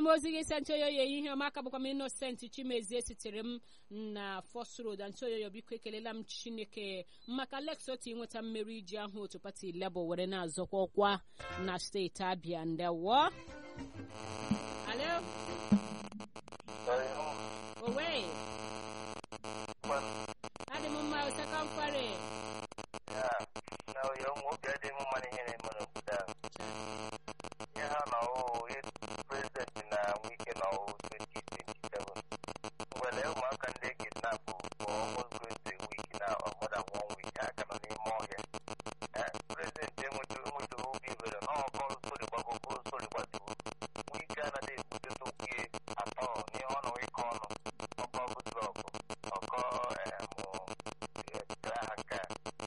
m ozi gị sent oyoyo ihe ọma aka bụkwa m innocent chimezie sitere m na fos road ntị oyoyo biko ekelela m chineke maka lex otu inweta mmeri iji ahụ otu pati lebo were na-azọkwa ọkwa na steeti abịa ndewo alo owe adị m mma oseka nkwari na oyo nwoke dị m mma n'ihe na-eme n'obodo ahụ ihe ha na ọwụ prezidenti na wike na ọwụ 2027 mgbele ụmụaka ndị kidnap for almost going to a week na or more than one week ha ka nọ n'ime ọhịa prezidenti enwetu enwetu obi ibere na ọkọ sori gbagoko sori gbatuo wike anaghị ekwuteta okwu ya atọ n'ihe ọ nọ ịkọ ọnụ ọkọ goodluck ọkọ grahaka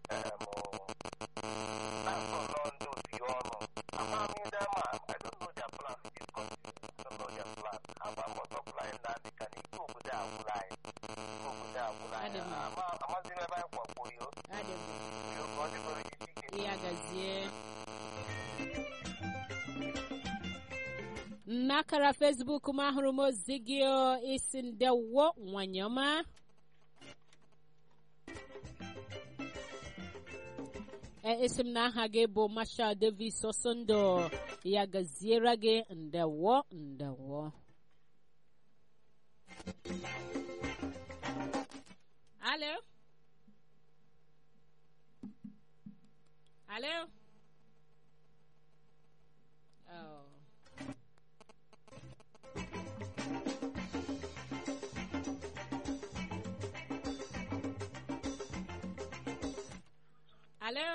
ya gazie n'akara fesbuk m ahụrụ m ozi gị isi ndewo nwanyị ọma esi m na aha gị bụ marshal davis osondo ya gaziere gị ndewo ndewo alo alo oh. alo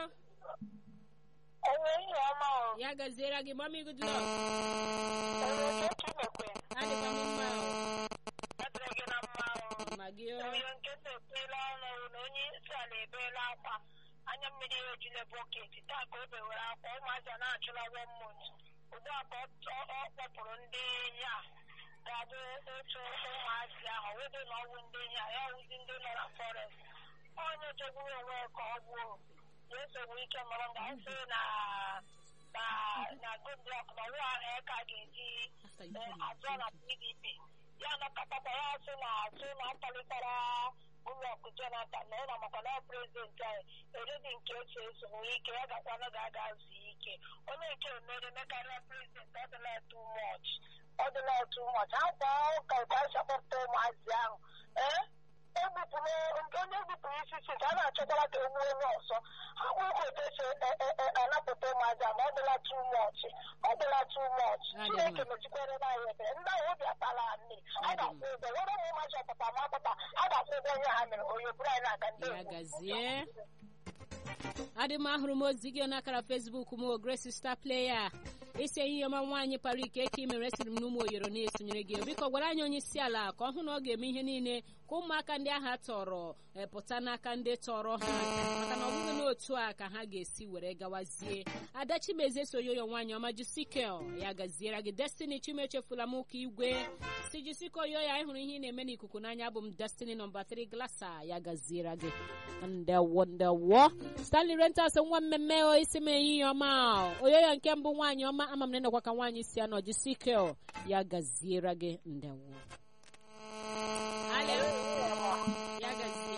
enyi ọma o ya gaziere gị mami good luck enyi chinekwe adịkwa m mma adịrị gị na mma o ma gị o onye nkịta ekpeela ọnụ na onye isi ala ebeela akwa anya mmiri ya ejule bọket taa ka o bewere akwa ụmụazị a na-achụla one month ugbu a ka ọ kpọpụrụ ndị enyi a ga-abụ otu ụmụazị ahụ wedo na ọwụ ndị enyi a ya wụzi ndị nọ na forest onye jegburu onwe ka ọ gbuo ya esogbu ike mụrụ nga sị na na na goodluck na nwa ahụ ka ga-eji azụ na pdp ya nọkọtakwa ya sị na asị na akpalitara ụlọọkụ jonathan na ụlọ maka na prezidenti anyị eredi nke otu esogbu ike ya gakwanụ ga-aga zuo ike onye nke mere mekarịa prezidenti ọ dịla too much ọ dịla too much akwa ụka ka a sapọpụta ụmụazị ahụ ee egbupụrụ onye egbupụrụ isi si ka a na-achọkwara ka egbuo onye ọzọ ha bụ ụka otu esi anapụta ụmụazị a ma ọ dịla too much ọ dịla too much chineke mechikwere na anyị ebere ndị ahụ obi akpala mmiri a ga-akwụ ụgwọ were ụmụ ụmụazị ọpụta ma apụta a ga-akwụ ụgwọ ihe ha mere onye bụrụ anyị na-aga ndị ya gazie adị m ahụrụ m ozi gị n'akara fesbuk m grace star player isi ihe ọma nwaanyị kpara ike ka imere siri m n'ụmụ oyoro na-esonyere gị biko gwara anyị onye isi ala ka ọ hụ na ọ ga-eme ihe niile ka ụmụaka ndị agha tọrọ pụta n'aka ndị tọrọ ha maka na ọ bụghị n'otu a ka ha ga-esi were gawazie ada chimezie soyoyo nwaanyị ọma jisikel ya gaziere gị destiny chimechefula m ụka igwe si jisiko yo ya ịhụrụ ihe ị na-eme n'ikuku n'anya bụ m destiny nọmba 3 glasa ya gaziere gị ndewo ndewo stanley rentas nwa mmemme o isi m ehihie ọma oyoyo nke mbụ nwaanyị ọma ama m na ịnọkwa ka nwaanyị si anọ jisikel ya gaziere gị ndewo Alo. ya gazie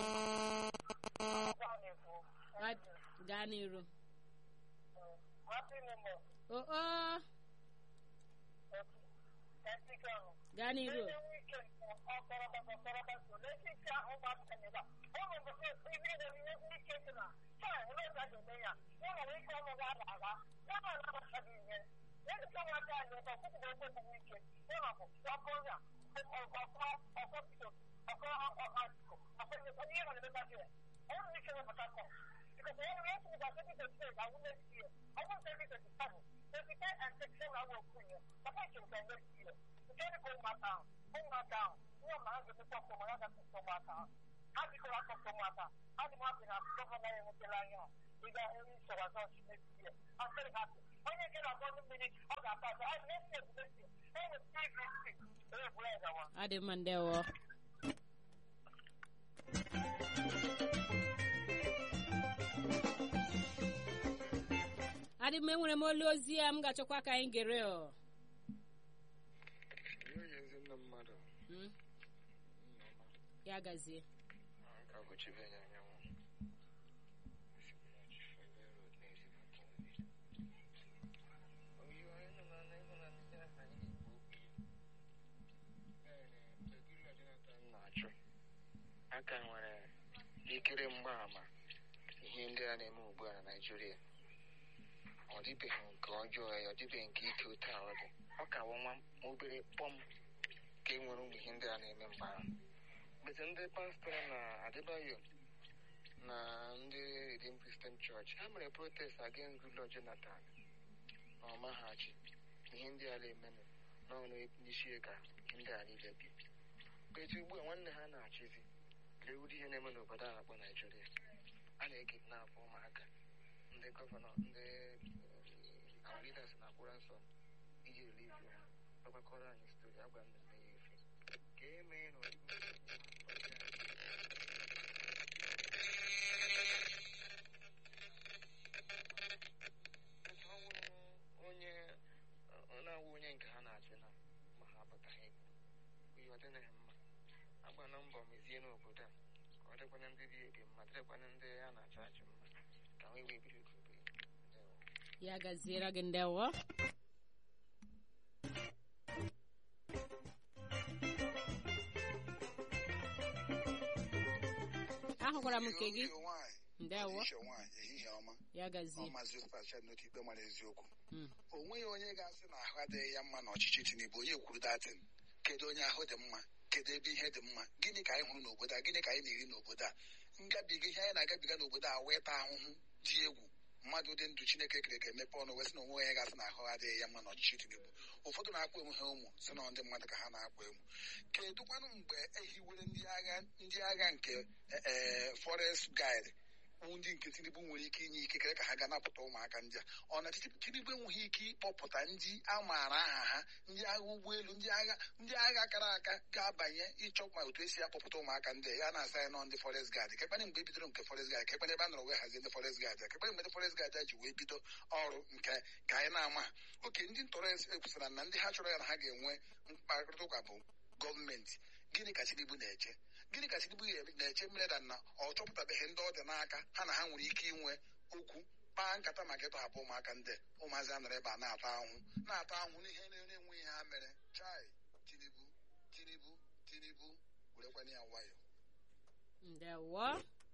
gaa n'iru o o gaa n'iru adị mma ndewo adị m enwere m olu ozi ya m ga-achọkwa ka anyị gere ọ Mm, ya gazie Ka ụbọchị be ya anyanwụ. Oyi anyị nọ na na ịhụ na ndị agha anyị na-ekwu okwu. Ee, Goodluck Jonathan na-achụ. Aka nwere ikiri mgbaàmà ihe ndị a na-eme ugbu a na Naịjirịa. Ọ dịbeghị nke ọjọọ ya, ọ dịbeghị nke ike otu a ọ dị. Ọ ka wụ nwa obere kpọm ka e nwere ụmụ ihe ndị a na-eme mgbe ahụ. Mgbe ndị pastọ na Adebayo na ndị Redeemed Christian Church ha mere protest against Goodluck Jonathan na ọmaghachi ihe ndị a na-emenụ n'ọnụ n'isi ka ihe ndị a niile bi eji ugbu a nwanne ha na-achịzi lee ụdị ihe na-eme n'obodo a na-akpọ Naijiria a na-ekidnap ụmụaka ndị gọvanọ ndị our leaders na-akwụra nsọ iji relieve ha ọgbakọrọ anyị stori agba m na ya efe ka e mee na onye ọ na-awụ onye nke ha na-achị na ma ha apụtaghị ihe ọ dịnaghị mma agba na mbọ mezie n'obodo a ka ọ dịkwana ndị dị ebi mma dịrịkwana ndị a na-achị achị mma ka wee wee biri obodo ya gaziere gị ndewo ahụkwara m nke gị ndewo Isha nwaanyị ehihie ọma ya gazie ọmazi ụkpacha n'otu ikpe mara eziokwu Mm. o nweghị onye ga-asị na ahụ adịghị ya mma n'ọchịchị Tinubu onye kwuru datin kedu onye ahụ dị mma kedu ebe ihe dị mma gịnị ka anyị hụrụ n'obodo a gịnị ka anyị na-eri n'obodo a ngabiga ihe anyị na-agabiga n'obodo a wee taa ahụhụ dị egwu mmadụ dị ndụ Chineke kere ka emepe ọnụ wee sị na onwe onye ga-asị na ahụ adịghị ya mma n'ọchịchị Tinubu ụfọdụ na-akpọ onwe ha ụmụ sị na ndị mmadụ ka ha na-akpọ emu kedụkwanụ mgbe ehiwere ndị agha ndị agha nke ee forest guide ndị nke Tinubu nwere ike inye ikikere ka ha ga napụta ụmụaka ndị a ọ na Tinubu enweghị ike ịkpọpụta ndị a maara aha ha ndị agha ụgbọelu ndị agha ndị agha kara aka ga-abanye ịchọ ma otu esi akpọpụta ụmụaka ndị a ya na-asa ya nọ ndị forest guard kekpere mgbe e bidoro nke forest guard kekpere ebe a nọrọ wee hazie ndị forest guard kekpere mgbe ndị forest guard a ji wee bido ọrụ nke ka anyị na-ama oke ndị ntọrọ ekwusara na ndị ha chọrọ ya na ha ga-enwe mkparịta ụka bụ gọọmenti gịnị ka Tinubu na-eche gịnị ka Tinubu na-eche mere da na ọ chọpụtabeghị ndị ọ dị n'aka ha na ha nwere ike inwe okwu kpaa nkata maka ịtọhapụ ụmụaka ndị ụmụazị a nọrọ ebe a na-ata ahụhụ na-ata ahụhụ n'ihe na-enweghị ha mere chai Tinubu Tinubu Tinubu werekwana ya nwayọ ndewo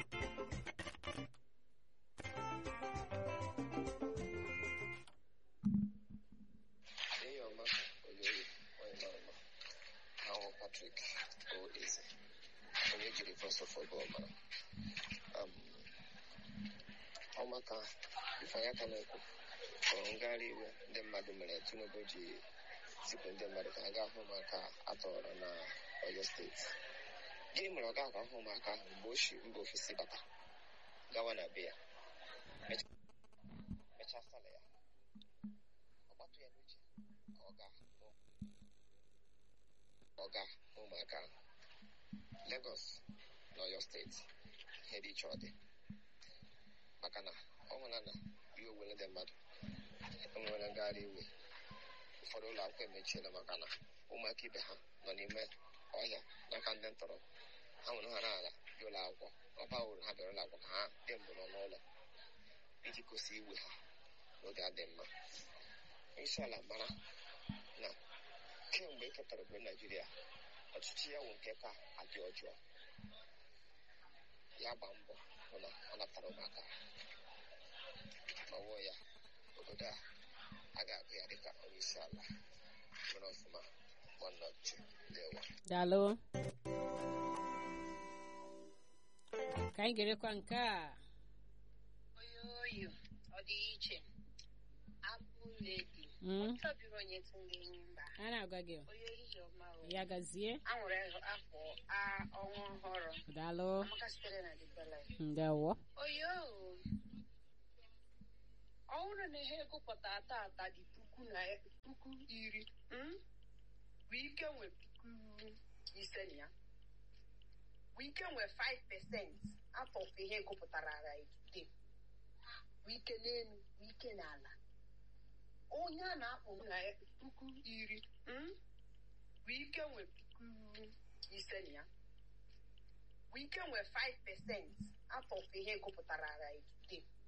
Ihe ọma Oyoyo onye mara mma ahụ Patrick Oeze onye jiri Voice of Football mara Um, ọmaka ifeanyị aka na-ekwu hụrụ ngagharị iwe ndị mmadụ mere Tinubu ji zipụ ndị mmadụ ka ha gaa hụ ụmụaka atọrọ na Oyo steeti gịnị mere ọ gaghị ahụ ụmụaka ahụ mgbe o si mba ofesi bata gawa na be ya Mecha- mechaa sala ya ọ gbatụ ya n'uche ka ọ gaa hụ ọ gaa hụ ụmụaka ahụ Lagos na Oyo steeti ihe dị iche ọ dị maka na ọ hụla na ihe owele ndị mmadụ enwere ngagharị iwe ụfọdụ ụlọ akwụkwọ emechiela maka na ụmụaka ibe ha nọ n'ime ọhịa n'aka ndị ntọrọ ha nwere ha n'ala dị ụlọ akwụkwọ ọ ba uru ha bịara ụlọ akwụkwọ ka ha dị mbụ nọ n'ụlọ iji gosi iwe ha n'oge adị mma isi ala mara na kemgbe e ketara obodo naijiria ọchịchị ya wụ nke ka adị ọjọọ ya gba mbọ hụ na ọ natara ụmụaka ọwụ ya obodo a a ga-agụ ya dịka onye isi ala mere ọfụma nwanne ọchịchị ndewa daalụ ka anyị gerekwa nke a oyoyo ọ dị iche abụ ledi Mm, chọbiri onye tụrụ enyi mba a na-agwa gị onye ehihie ọma o ya gazie a nwere afọ a- ọnwa ọhụrụ daalụ amaka sitere na dibele ndewo oyo ọ bụrụ na ihe gụpụta tata dị puku na puku iri mm? bụ ike nwe puku ise na ya bụ ike nwe 5 pesent afọ ihe gụpụtara ara ide bụ ike n'elu bụ ike n'ala onye a na-akpọ na puku iri mm? bụ ike nwe puku puku ise na ya wike nwe 5 pesent out of ihe gụpụtara ara today